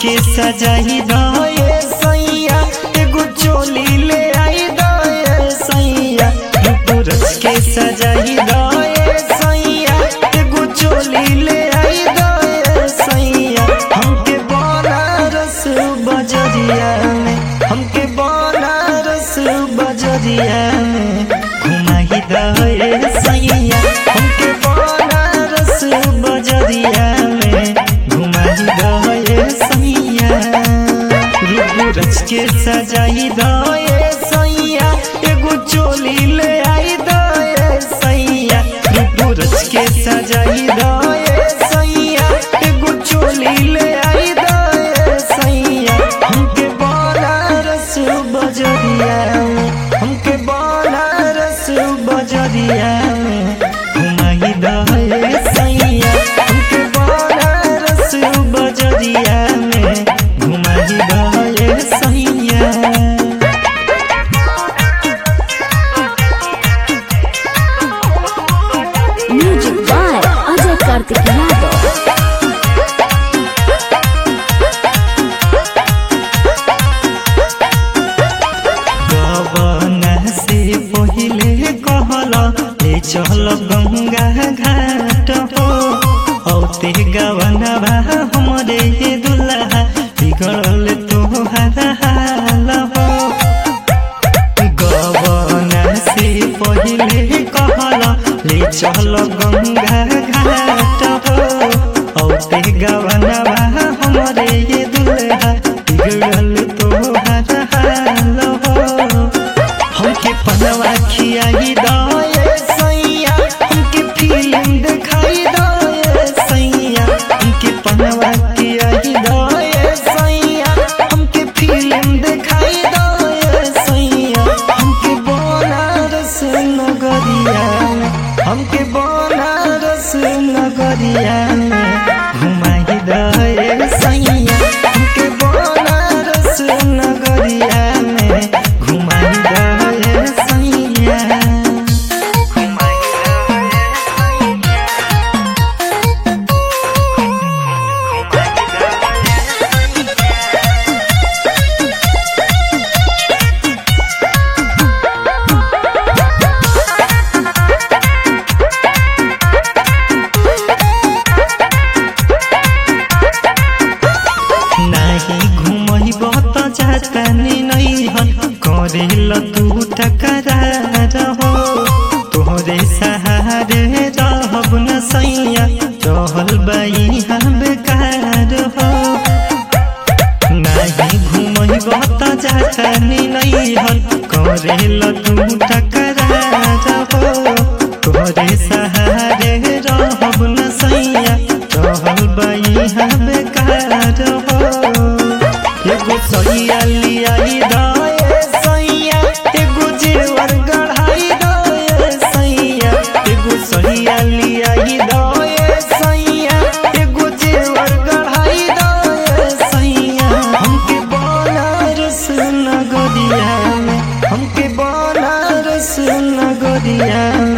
के सजाई दए सैया एगो चोली ले आई दए सैया सूरज के सजाई दए सैया एगो चोली ले आई दए सैया हमके बनारस बजरिया में हमके बनारस बजरिया में घुमाई दए सैया हमके बनारस बजरिया में घुमाई दए सैया रूप रच के सजाई दए सैया एगो चोली ले आई दए सैया रूप रच के सजाई दए सैया एगो चोली ले आई दए सैया हमके बनारस बजरिया में हमके बनारस बजरिया में घुमाई दए सैया हमके बनारस बजरिया में घुमाई दए सैया Music by Ajay Kartik Yadav. गबना से पहिले कहला ले चल गंगा घाट हो औते गवना बा हमरे ये दुल्हा बिगड़ल तोहरा हाल हो गबना से पहिले कहला ले चल गंगा घाट हो औते गवना बा हमरे ये दुल्हा बिगड़ल तोहरा हाल हो हमके पनवा खियाई दए सैया हमके फिल्म दिखाई दए सैया हमके पनवा खियाई दए सैया हमके फिल्म दिखाई दए सैया हमके बनारस नगरिया में हमके बनारस नगरिया में घुमाई दए सैया हमके बनारस नगरिया में घुमाई दए सैया नाही घुमैब त जातानी नै हन करेल तू टकरार हो तोहरे सहारे रहब न सैया रहल बाई हम बेकार हो नाही घुमैब त जातानी नै हन करेल तू टकरार हो तोहरे सहारे रहब न सैया रहल बाई हम बेकार हो एगो सैया लियाई दए सैया एगो जेवर गढ़ाई दए सैया एगो सैया लियाई दए सैया एगो जेवर गढ़ाई दए सैया हमके बनारस नगरिया में हमके बनारस नगरिया